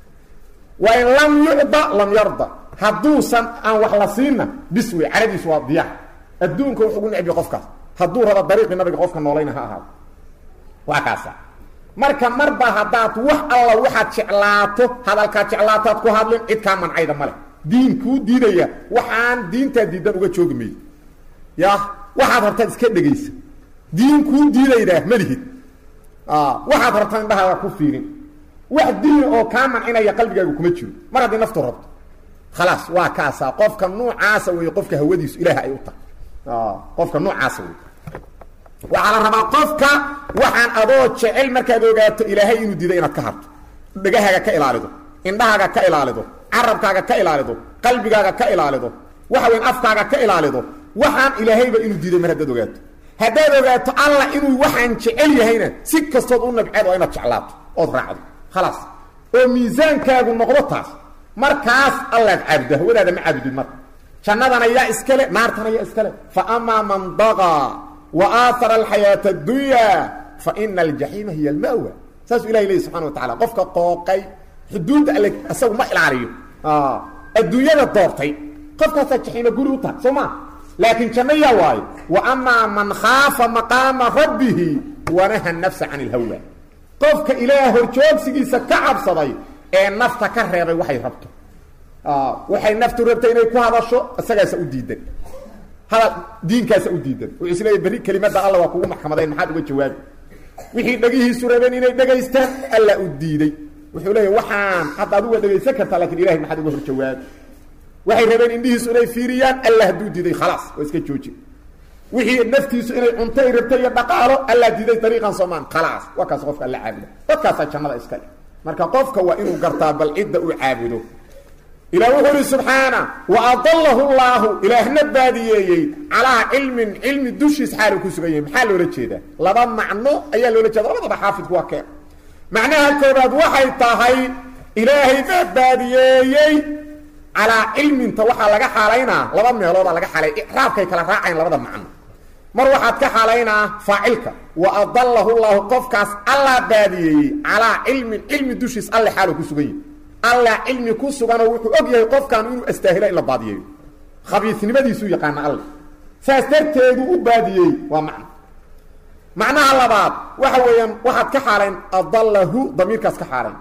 wain lam yucda lam yarda hadduusan aan wax la siinna bis wey caradiisu waa diyaar adduunka wuxuu ugu necbiya qofkaas hadduu rabo dariiqii nabiga qofka noolayna ha ahaado waa kaasa marka marba haddaad wax alla waxaad jeclaato hadalkaad jeclaataad ku hadlin cid kaa mancayda male diin kuu diidaya waxaan diintaa diidan uga joogi mayo ya waxaad rabtaad iska dhegaysa diin kuu diidaydaa malihid waxaad rabtaa indhahaaga ku fiirin wax diin oo kaa mancinaya qalbigaaga kuma jiro mar haddii naftu rabto khalaas waa kaasaa qofka nuucaasa wey qofka hawadiisu ilaah ay u tahay qofka nuucaasa wey waxaa la rabaa qofka waxaan adoo jecel markaad ogaato ilaahay inuu diiday inaad ka harto dhegahaaga ka ilaalido indhahaaga ka ilaalido carabkaaga ka ilaalido qalbigaaga ka ilaalido waxa weyn afkaaga ka ilaalido waxaan ilaahayba inuu diiday mar haddaad ogaato haddaad ogaato alla inuu waxaan jecel yahayna si kastood u nabceed waa inaad jeclaato ood raacdo khalaas oo miisaankaagu noqdo taas markaas allaad caabuda hawadaada ma caabudid marka jannadana yaa iskale naartana yaa iskale fa amaa man dagaa wa aahara alxayaata addunya fa ina aljaxiima hiya almawa saasuu ilahay leeyay subxana wa tacala qofka qooqay xuduudda alle isagu ma ilaaliyo adduunyada doortay qofkaasaa jaxiima guri u tahay soo maa laakiin janno yaa waayo wa amaa man khaafa maqaama rabbihi wanaha nafsa can ilhawa qofka ilaah horjoogsigiisa ka cabsaday ee nafta ka reebay waxay rabto waxay naftu rabtay inay ku hadasho isagaasa u diidan hadal diinkaasa u diidan wuxuu is leeyahy berri kelimadda alla waa kugu maxkamadayn maxaad uga jawaabi wixii dhegihiisu rabeen inay dhegaystaan alla u diiday wuxuu leeyahy waxaan hadda aduga dhegaysan kartaa lakin ilahay maxaad uga hor jawaabi waxay rabeen indhihiisu inay fiiriyaan alla hadduu diiday khalaas oo iska jooji wixii naftiisu inay cunto ay rabtay iyo dhaqaalo alla diiday dariiqan soomaan khalaas waa kaas qofka alla caabuda dadkaasaa jannada iska leh marka qofka waa inuu gartaa bal cidda uu caabudo ilah wuxuu uhi subxaana wa adalahu llaahu ilaahna baadiyeeyey calaa cilmin cilmi dushiis xaalu ku sugan yahay maxaa loola jeedaa laba macno ayaa loola jeeda labadaba xaafidku waa keen macnaha koobaad waxay tahay ilaahay baa baadiyeeyey calaa cilminta waxaa laga xaalaynaa laba meeloodaa laga xaalay icraabkay kala raacayn labada macno mar waxaad ka xaalaynaa faacilka wa adalahu llaahu qofkaas allaa baadiyeeyey calaa cilmin cilmi dushiis alle xaalu ku sugan yahay alla cilmi ku suganoo wuxuu og yahay qofkan inuu astaahila in la baadiyeeyo khabiisnimadiisuu yaqaana alle saas darteedu u baadiyey waa macno macnaha labaad waxa weeyaan waxaad ka xaalayn adalahu damiirkaas ka xaalayn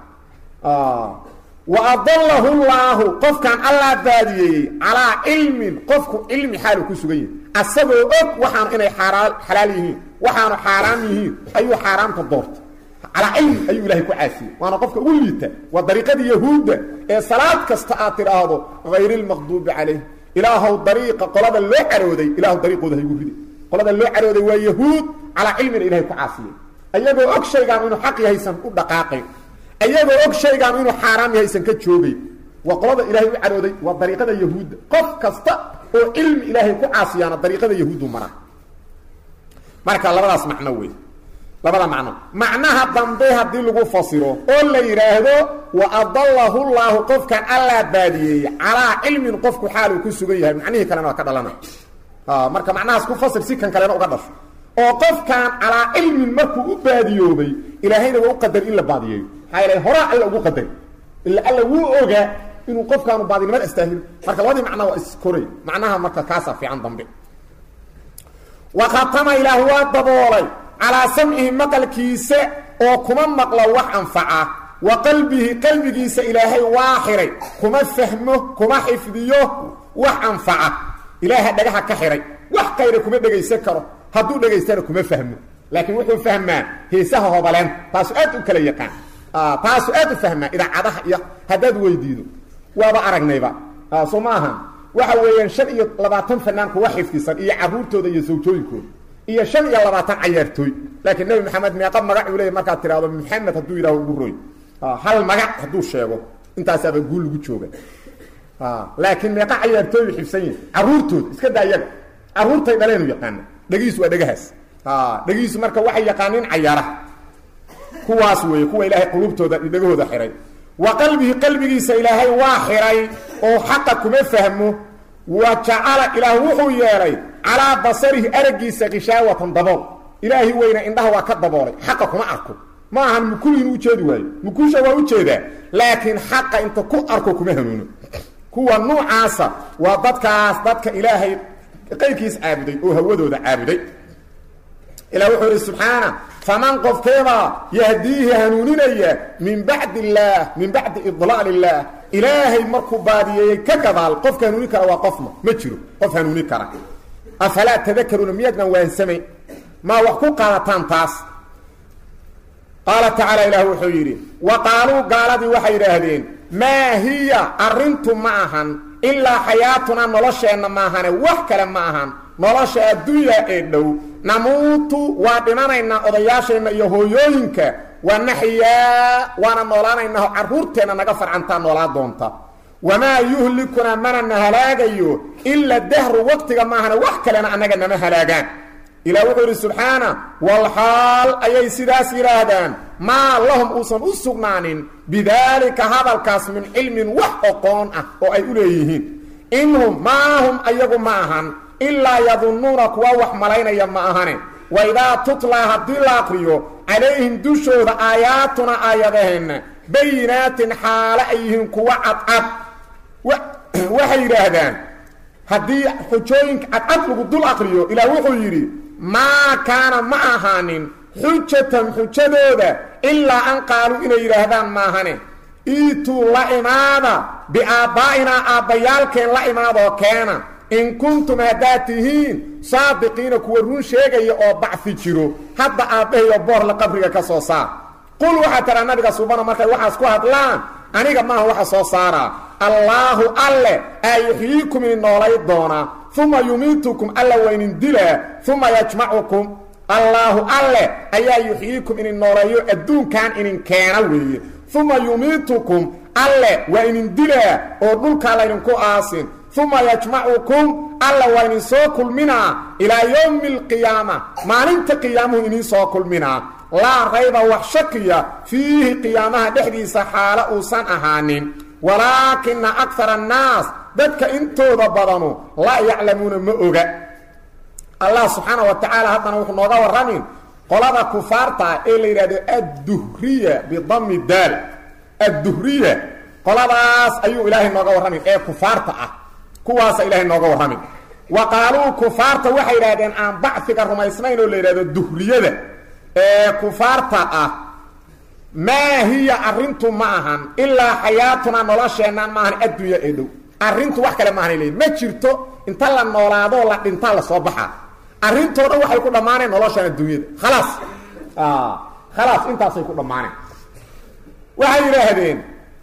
wa adalahu llaahu qofkan allaa baadiyeeyey calaa cilmin qofku cilmi xaalu ku sugan yahay asagoo og waxaanu inay xaraa xalaal yihiin waxaanu xaaraam yihiin ayuu xaaraamta doortay calaa cilmi ayuu ilahay ku caasiyey waana qofka ugu liita waa dariiqadii yahuudda ee salaad kasta aad tidhaahdo hayr ilmaqduubi calayh ilaahow dariiqa qolada loo carooday ilaahu dariiqooda haygu ridi qolada loo carooday waa yahuud calaa cilmina ilahay ku caasiyey ayagoo og shaygaan inuu xaq yahaysan u dhaqaaqayn ayagoo og shaygaan inuu xaaraam yahaysan ka joogay waa qolada ilaahay u carooday waa dariiqada yahuudda qof kasta oo cilmi ilaahay ku caasiyaana dariiqada yahuuddu maraa marka labadaas macno wey labada macno macnaha dambe haddii lagu fasiro oo la yidhaahdo wa adallahu llaahu qofkan allaa baadiyeeyey calaa cilmin qofku xaal uu ku sugan yahay macnihii kalena waa ka dhalana marka macnahaas ku fasir si kan kalena uga dhasho oo qofkan calaa cilmin markuu u baadiyoobay ilaahayna waa u qadar in la baadiyeeyo maxaa yeele horaa alla ugu qadar ila alla wuu ogaa inuu qofkaanu baadinimada astaahilo marka labadii macnaa waa iskoray macnaha marka kaasaa fiican dambe wa khatama ilaah waa daboolay calaa samcihi maqalkiisa oo kuma maqlo wax anfaca wa qalbihi qalbigiisa ilaahay waa xiray kuma fahmo kuma xifdiyo wax anfaca ilaaha dhagaha ka xiray wax kayra kuma dhegaysan karo hadduu dhegaystana kuma fahmo laakiin wuxuu fahmaa heesaha hobaleen taasu aad u kala yaqaan taasu aad u fahmaa idaacadaha iyo haddaad weydiido waaba aragnayba soo ma ahan waxa weeyaan shan iyo labaatan fanaan kuwa xifdisan iyo caruurtooda iyo sawjooyinkooda iyo shan iyo labaatan cayaartooy laakiin nebi maxamed meeqa magac uu leeyay markaad tidhahdo maxamed hadduu yidhaho ugu roy hal magac hadduu sheego intaasaaba guul lagu jooga laakiin meeqa cayaartooyu xifsan yihin caruurtooda iska daa iyaga caruurtay dhaleenu yaqaana dhegihiisu waa dhegahaas dhegihiisu marka waxay yaqaaniin cayaaraha kuwaas weeye kuwa ilaahay qulubtooda dhegahooda xiray wa qalbihi qalbigiisa ilaahay waa xiray oo xaqa kuma fahmo wa jacala ilaah wuxuu yeelay calaa basarihi araggiisa kishaawatan dabool ilaahi weyna indhaha waa ka daboolay xaqa kuma arko ma ahan mukuliin ujeedi waayo mukusha waa ujeedaa laakiin xaqa inta ku arko kuma hanuuno kuwa nuucaasa waa dadkaas dadka ilaahay qayrkiis caabuday oo hawadooda caabuday ilah wuxuu ihi subxaana faman qofkeebaa yahdiihi hanuuninaya min bacdi illaah min bacdi idlaal illaah ilaahay markuu baadiyeeyey ka gadaal qofka hanuunin kara waa qofma ma jiro qof hanuunin kara afalaa tadakaruuna miyaadnan waansamayn maa wax ku qaadataan taas qaala tacaala ilaah wuxuu yidhi wa qaaluu gaaladii waxay yidhaahdeen maa hiya arrintu ma ahan ilaa xayaatunaa nolosheenna maahane wax kale ma ahan nolosha addunya ee dhow namuutu waa dhimanaynaa odayaasheenna iyo hooyooyinka wa naxyaa waana noolaanaynaa carruurteenna naga farcantaa noolaa doonta wamaa yuhlikunaa mana na halaagayo ila dahru waqtiga maahane wax kalena annaga nama halaagaan ilah wuxuu yidhi subxaana walxaal ayay sidaas yidhaahdaan maa lahum uusan u sugnaanin bidaalika hadalkaas min cilmin wax oqoon ah oo ay u leeyihiin inhum maahum ayagu ma ahan ilaa yadunnuuna kuwa wax malaynaya ma ahane wa idaa tutlaa haddii la aqriyo calayhim dushooda aayaatuna aayadaheenna bayinaatin xaale ay yihiin kuwa cadcad waxay yidhaahdaan haddii xujooyinka cadcad lagu dul aqriyo ilaah wuxuu yidhi maa kaana ma ahaanin xujatan xujadooda ilaa an qaaluu inay yidhaahdaan maahane iituu la imaada biaabbaa'inaa aabbayaalkeen la imaadoo keena in kuntum haddaad tihiin saadiqiina kuwa run sheegaya oo bacfi jiro hadda aabbahayo boorla qabriga ka soo saar qul waxaa tiraa nabiga subana markay waxaas ku hadlaan aniga maaha waxa soo saaraa allaahu alle aa yuxyiikum idin noolay doonaa uma yumiitukum alla waa idin dilaa uma yajmacukum allaahu alle ayaa yuxyiikum idin nooleeyo adduunkan idin keena weeye uma yumiitukum alle waa idin dilaa oo dhulkaa laydinku aasin uma yajmacukum alla waa idin soo kulminaa ilaa yowmi alqiyaama maalinta qiyaamuhu idin soo kulminaa laa rayba wax shakiya fiihi qiyaamaha dhexdiisa xaalo uusan ahaanin walaakina akara annaas dadka intooda badanu laa yaclamuuna ma oga allah subxaana wa tacaala haddana wuxuu nooga warramin qolada kufaarta ee la yidhahdo adduhriya bidami daal adduhriya qoladaas ayuu ilaahay nooga warramin ee kufaarta ah kuwaasa ilaahay nooga warramin wa qaaluu kufaarta waxay yidhahdeen aan bacfiga rumaysnayn oo la yidhahdo duhriyada ee kufaarta ah maa hiya arrintu ma ahan ilaa xayaatuna nolosheennan maahan addunya ee dhow arrintu wax kale maahan leeyiin ma jirto inta la noolaadoo la dhintaa lasoo baxaa arrintoo dhan waxay ku dhammaaneen noloshaan adduunyada khalaas khalaas intaasay ku dhammaaneen waxay yidhaahdeen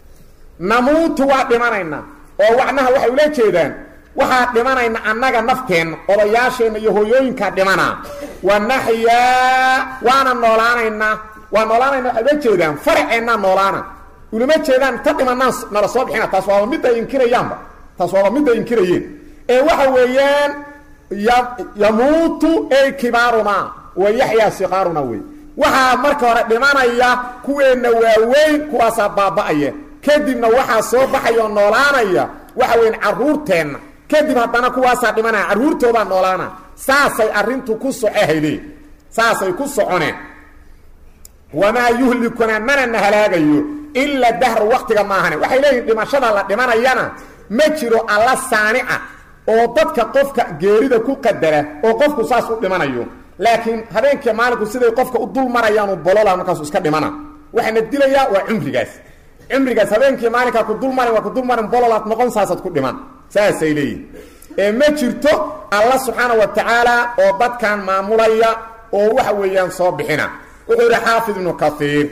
namuutu waa dhimanaynaa oo wacnaha waxay ula jeedaan waxaa dhimanayna annaga nafteenna odayaasheenna iyo hooyooyinkaa dhimanaa wa naxyaa waana noolaanaynaa waa noolaanayna waxay ula jeedaan faraceennaa noolaana ulama jeedaan ta dhimanaan nala soo bixina taas waaba mid ay inkirayaanba taas waaba mid ay inkirayeen ee waxa weeyaan yamuutu ey kibaarunaa wa yaxyaa siqaaruna wey waxaa marka hore dhimanaya kuweenna waaweyn kuwaasaa baaba'aya kadibna waxaa soo baxaya oo noolaanaya waxa weyn carruurteenna kadib haddana kuwaasaa dhimanaya carruurtoodaa noolaana saasay arrintu ku socohayde saasay ku soconeen wamaa yuhlikuna mana na halaagayo ila dahru waktiga maahane waxay leeyihin dhimashada la dhimanayana ma jiro alla saanica oo dadka qofka geerida ku qadara oo qofku saas u dhimanayo laakiin habeenkii maalinku siday qofka u dul marayaanu bolola markaasu iska dhimana waxaana dilayaa waa cumrigaas cumrigaas habeenkii maalinkaa ku dulmarin waa ku dulmarin bololaad noqon saasaad ku dhiman saasay leeyihin ee ma jirto alla subxaana wa tacaala oo dadkan maamulaya oo waxa weeyaan soo bixina wuxuu yidhi xaafid ibnu kaiir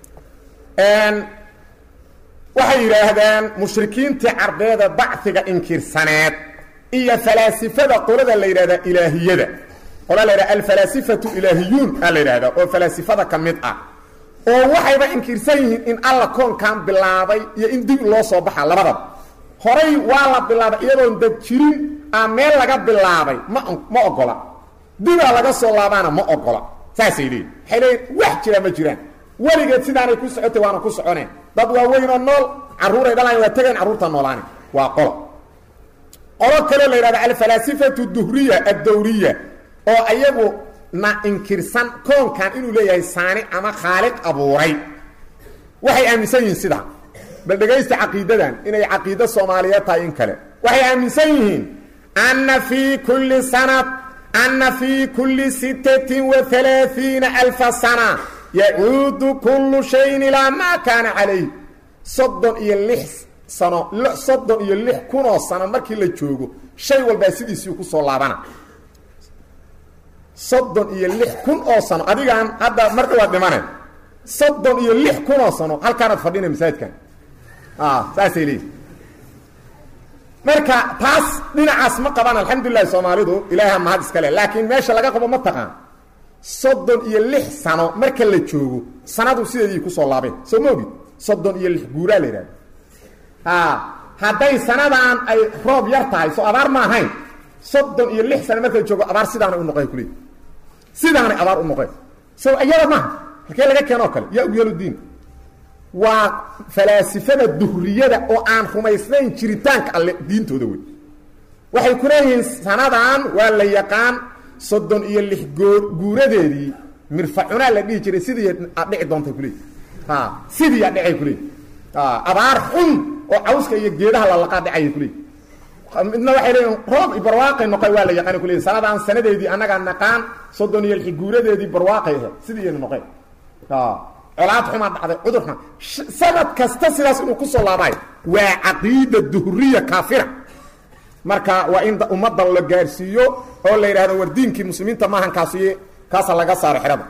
waxay yidhaahdaan mushrikiintii carbeeda bacfiga inkirsaneed iyo falaasifada qolada la yidhahda ilaahiyada qola la yidhahda alfalaasifatu ilaahiyuun aa la yidhahdaa oo falaasifada ka mid ah oo waxayba inkirsan yihiin in alla koonkan bilaabay iyo in dib loo soo baxa labadaba horay waa la bilaabay iyadoon dad jirin aa meel laga bilaabay ma ma ogola dibaa laga soo laabaana ma ogola saasay leeyihin waxay leeyihin wax jira ma jiraan weligeed sidaanay ku socotay waana ku soconeen dad waaweynoo nool carruuray dhalaan waa tegayn carruurta noolaani waa qolo qolo kaloo la yidhahda alfalaasifatu duhriya addawriya oo ayagu na inkirsan koonkan inuu leeyahay saani ama khaaliq abuuray waxay aaminsan yihiin sidaa bal dhegaysta caqiidadan inay caqiido soomaaliyeed tahay in kale waxay aaminsan yihiin anna fii kulli sanad anna fii kulli sittatin wa halaaiina alfa sana yacuudu kullu shayin ilaa maa kaana calayh soddon iyo lix sano soddon iyo lix kunoo sano markii la joogo shay walbaa sidiisii ku soo laabana soddon iyo lix kun oo sano adigaan hadda mar dhawaad dhimane soddon iyo lix kunoo sano halkaanaad fadhina masaajidkan saasay leeyihi marka taas dhinacaas ma qabaan alxamdulilahi soomaalidu ilaaha mahad iska leh laakiin meesha laga qabo ma taqaan soddon iyo lix sano marka la joogo sanadu sideedii kusoo laabeen soo ma ogid soddon iyo lix guuraa la yidhahda a hadday sanadan ay roob yar tahay soo abaar ma ahayn soddon iyo lix sano marka la joogo abaar sidaanay u noqeen kule sidaanay abaar u noqeen so iyada maaha halkee laga keenoo kale yaa ugyaludiin waa falaasifada duhriyada oo aan rumaysnayn jiritaanka alle diintooda wey waxay ku leeyihiin sanadan waa la yaqaan soddon iyo lix goo guuradeedii mirfacunaa la dhihi jiray sidii aad dhici doontay kuleey a sidii aad dhicay kuleey abaar xun oo cawska iyo geedaha lalaqaa dhicaya kuleey midna waxay leeyihin roob barwaaqay noqoy waa la yaqaana kuleey sanadaan sanadeedii annagaa naqaan soddon iyo lix guuradeedii barwaaqay ahe sidiiyayna noqeen colaad xumaa dhacday cudur xuma sanad kasta sidaas inuu kusoo laabaayo waa caqiida duhriya kaafira marka waa in ummadda la gaarsiiyo oo la yidhahdo war diinkii muslimiinta maahan kaasiye kaasa laga saaro xerada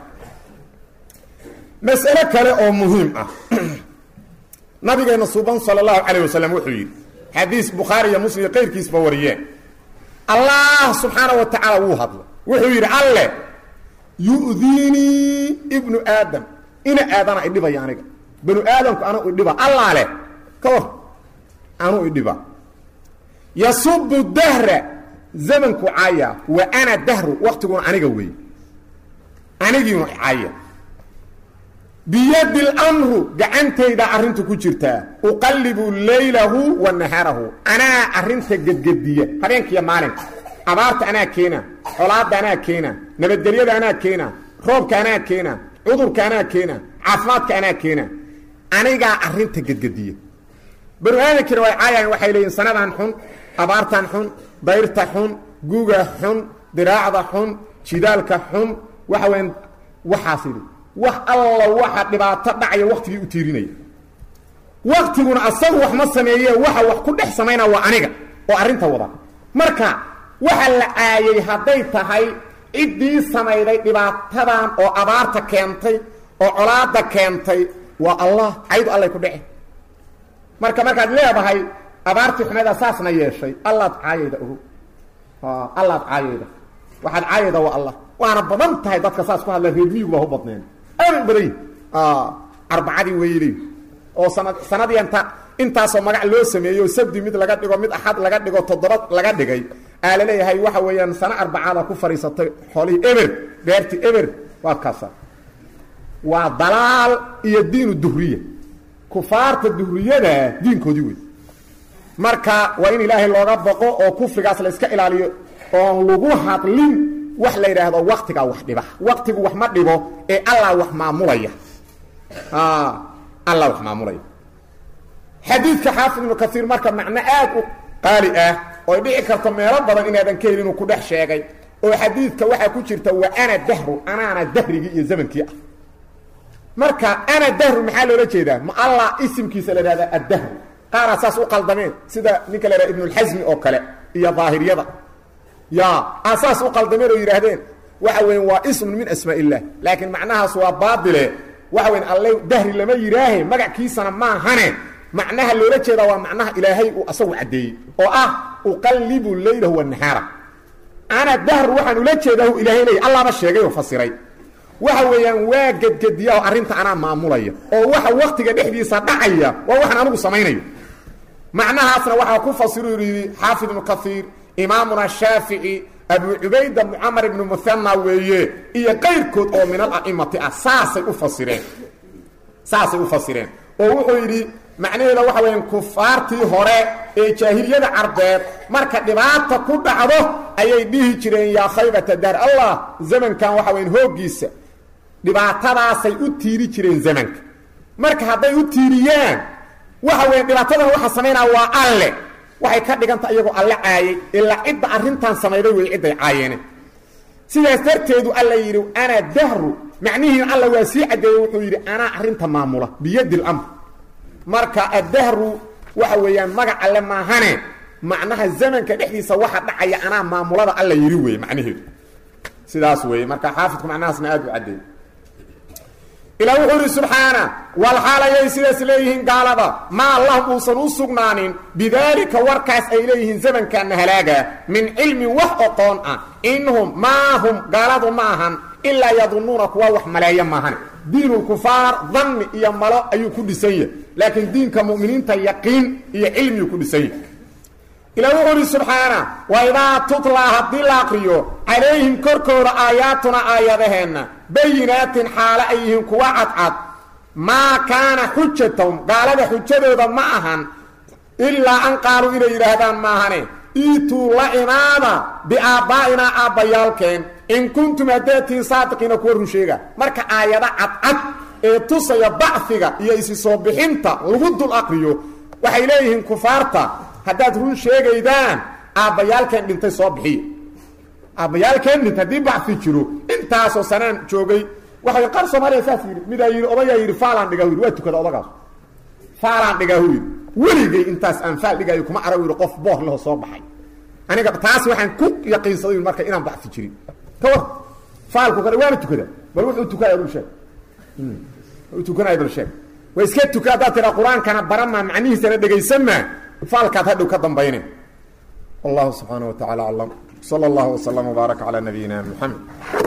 mas'ale kale oo muhiim ah nabigeena suuban sala allahu calayh wasalam wuxuu yidhi xadiis bukhaari iyo muslim iyo qayrkiisba wariyeen allah subxaana wa tacaala wuu hadlay wuxuu yidhi alle yu'diinii ibnu aadam ina aadana idhibaya aniga banu aadamku anuu idhiba allaa leh ka war anuu idhiba yasubu dahra zamanku caaya wa ana dahru waktiguna aniga weey anigiinu caaya biyadi lmru gacantayda arrintu ku jirtaa uqallibu laylahu wa nahaarahu anaa arrinta gedgediya habeenkiiyo maalinka abaarta anaa keena colaadda anaa keena nabadgelyada anaa keena roobka anaa keena cudurka anaa keena caafimaadka anaa keena anigaa arrinta gedgediya banu aadamkiina way caayayan waxay leeyihin sanadan xun abaartan xun dayrta xun guga xun diraacda xun jidaalka xun waxa weyan waxaas yidhi wax alla waxa dhibaato dhacaya waktigii u tiirinaya waktiguna asagu wax ma sameeye waxa wax ku dhex samaynaa waa aniga oo arrinta wada marka waxa la caayay hadday tahay ciddii samayday dhibaatadan oo abaarta keentay oo colaada keentay waa allah caydu allay ku dhece marka markaad leedahay abaartii xumeeda saasna yeeshay allaad caayayda ogo allaad caayayda waxaad caayayda waa allah waana badan tahay dadka saas ku hadla reer miyigu baa u badneen aad badan arbacadii weyley oo sanad sanadii inta intaasoo magac loo sameeyo sabdi mid laga dhigo mid axad laga dhigo toddoba laga dhigay aa la leeyahay waxa weeyaan sano arbacaada ku fadhiisatay xoolihii eber beertii eber waa kaasa waa dalaal iyo diinu duhriya kufaarta duhriyada diinkoodii wey marka waa in ilaahay looga boqo oo kufrigaas la iska ilaaliyo oon lagu hadlin wax la yidhaahdo waktigaa wax dhiba waktigu wax ma dhibo ee allah wax maamulaya allah wax maamulaya xadiidka xaafid ibnu kaiir marka macno aad u qaali ah ooy dhici karto meelo badan inaadan ka helin inuu ku dhex sheegay oo xadiidka waxaa ku jirta wa ana dahru anaana dahrigii iyo zamankii ah marka ana dahru maxaa loola jeedaa ma allah isimkiisa la ihahda addahru qaaraa saas u qaldameen sida ninka la yhaha ibnulxasmi oo kale iyo daahiriyada ya aa saas u qaldameen oo yidhaahdeen waxa weya waa ismun min asmaa illah laakiin macnahaas waa baadile waxa weya alle dahri lama yidhaahe magackiisana maahane macnaha loola jeedaa waa macnaha ilaahay uu asagu caddeeyey oo ah uqallibu leylahu wanahaara ana dahru waxaan ula jeedaa uu ilaahay leeyay allaaba sheegay oo fasiray waxa weeyaan waa gedgediya oo arrinta anaa maamulaya oo waxa waktiga dhexdiisa dhacaya waa waxaan anigu samaynayo macnahaasna waxaa ku fasiru yidhi xaafid ibnu kaiir imaamuna shaafici abu cubayda mucamar ibnu muhana weeye iyo qayrkood oo min ala'imati ah saasay u fasireen saasay u fasireen oo wuxuu yidhi macnaheeda waxa weeyaan kufaartii hore ee jaahiliyada carbeed marka dhibaata ku dhacdo ayay dhihi jireen yaa khaybata daar allah zamankan waxa weyan hooggiisa dhibaatadaasay u tiiri jireen zamanka marka hadday u tiiriyaan waxa weya dhibaatadan waxa samaynaa waa alle waxay ka dhiganta iyagoo alle caayay ilaa cidda arrintan samayday wey cidday caayeene sidaas darteedu alla yidhi ana dahru macnihiin alla waa sii caddeeyey wuxuu yidhi anaa arrinta maamula biyadi lamr marka addahru waxa weeyaan magac alle maahane macnaha zamanka dhexdiisa waxa dhacaya anaa maamulada alla yidhi wey macnaheedu sidaas weeye marka xaafidku macnahaasna aad u caddeey ilaa wuxuu yidhi subxaana walxaal ayay sidaas leeyihiin gaalada maa lahum uusan u sugnaanin bidaalika warkaas ay leeyihiin zamankaana halaaga min cilmin wax oqoon ah inhum maa hum gaaladu ma ahan ilaa yadunnuuna kuwa wax maleeya maahan diinulkufaar danni iyo malo ayuu ku dhisan yahay laakiin diinka mu'miniinta yaqiin iyo cilmiyuu ku dhisan yahay ilaa wuxuu ihi subxaana wa idaa tutlaa haddii la aqriyo calayhim korkooda aayaatuna aayadaheenna bayinaatin xaalo ay yihiin kuwa cadcad maa kaana xujatahum gaalada xujadooda ma ahan ilaa an qaaluu inay yidhaahdaan maahane iituu la imaada biaabbaa'inaa aabbayaalkeen in kuntum haddaetiin saadiqiina kuwa run sheega marka aayado cadcad ee tusaya bacfiga iyo isi soo bixinta lagu dul aqriyo waxay leeyihiin kufaarta haddaad run sheegaydaan aabbayaalkeen dhintay soo bixiya aabbayaalkeen dhintay haddii bacfi jiro intaasoo sanaan joogay waxay qaar soomaaliya saas yidhi midaa yidhi odayaa yidhi faalaan dhigaa yidhi waa tukada odagaas faalaan dhigaahu yidhi weligay intaas aan faal dhigaayo kuma arag yidhi qof boor leho soo baxay aniga taas waxaan ku yaqiinsaday marka inaan bacfi jirin ka war faalku kale waana tukada bal wuxuu tukanaya bal sheeg wuxuu tukanaya bal sheeg waa iska tuka haddaad tiraa qur-aankana baramaa macnihiisana dhegaysanmaa faalkaad hadhow ka dambayne wallahu subxaana wa tacala aclam sala allahu waslama wbaaraka calaa nabiyina muxamed